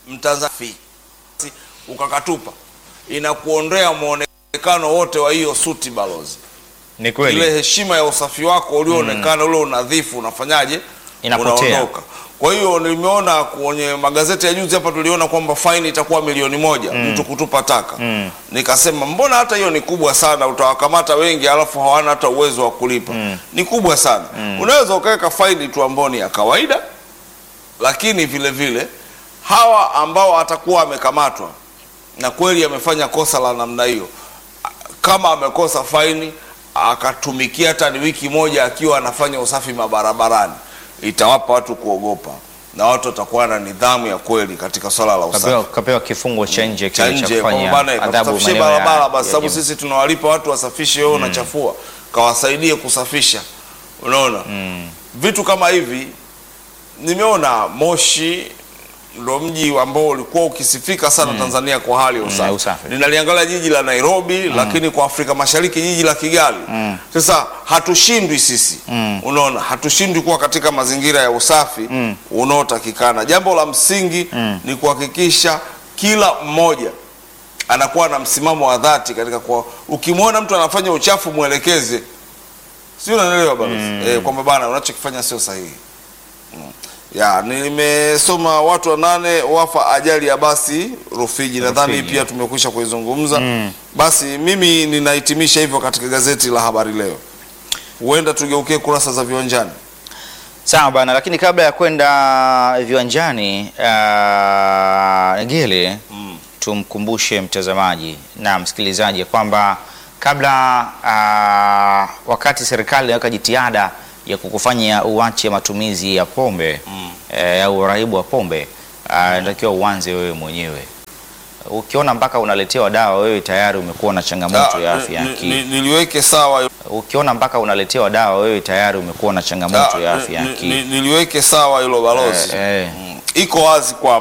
Mtanzania ukakatupa, inakuondea muonekano wote wa hiyo suti balozi. Ni Ile kweli. heshima ya usafi wako ulioonekana, ule unadhifu unafanyaje? Inapotea. Unaondoka. Kwa hiyo nimeona kwenye magazeti ya juzi hapa tuliona kwamba faini itakuwa milioni moja mtu kutupa taka. Nikasema mbona hata hiyo ni kubwa sana, utawakamata wengi alafu hawana hata uwezo wa kulipa. Ni kubwa sana. Unaweza ukaweka faini tu ambayo ni ya kawaida, lakini vile vile hawa ambao atakuwa amekamatwa na kweli amefanya kosa la namna hiyo, kama amekosa faini akatumikia hata ni wiki moja akiwa anafanya usafi mabarabarani, itawapa watu kuogopa na watu watakuwa na nidhamu ya kweli katika swala la usafi Kapewa, kapewa kifungo cha nje cha kile cha nje kufanya kwamba bana adhabu kasafishie maeneo ya- barabara basi, ya sababu jimbo. sisi tunawalipa watu wasafishe, wewe unachafua, kawasaidie kusafisha. Unaona vitu kama hivi. Nimeona Moshi ndo mji ambao ulikuwa ukisifika sana Tanzania kwa hali ya usafi. usafi. Ninaliangalia jiji la Nairobi, lakini kwa Afrika Mashariki jiji la Kigali. Sasa hatushindwi sisi, unaona, hatushindwi kuwa katika mazingira ya usafi unaotakikana. Jambo la msingi ni kuhakikisha kila mmoja anakuwa na msimamo wa dhati katika kwa, ukimwona mtu anafanya uchafu mwelekeze, si unanielewa balozi? Eh, kwamba bana unachokifanya sio sahihi. Mm. Ya, nimesoma watu wanane wafa ajali ya basi Rufiji, nadhani Rufiji. pia tumekwisha kuizungumza. Basi mimi ninahitimisha hivyo katika gazeti la Habari Leo. Huenda tugeukie kurasa za viwanjani. Sawa bana, lakini kabla ya kwenda viwanjani uh, Ngele tumkumbushe mtazamaji na msikilizaji ya kwamba kabla uh, wakati serikali inaweka jitihada ya kukufanya uache matumizi ya pombe eh, au uraibu wa pombe uh, inatakiwa uanze wewe mwenyewe. Ukiona mpaka unaletewa dawa, wewe tayari umekuwa na changamoto ya Ah, afya ya ni- akili. ni- niliweke sawa Ukiona mpaka unaletewa dawa, wewe tayari umekuwa na changamoto ah, ya afya ya ni- akili. ni- niliweke sawa hilo balozi. Eh, eh. Mm. Iko wazi kwamba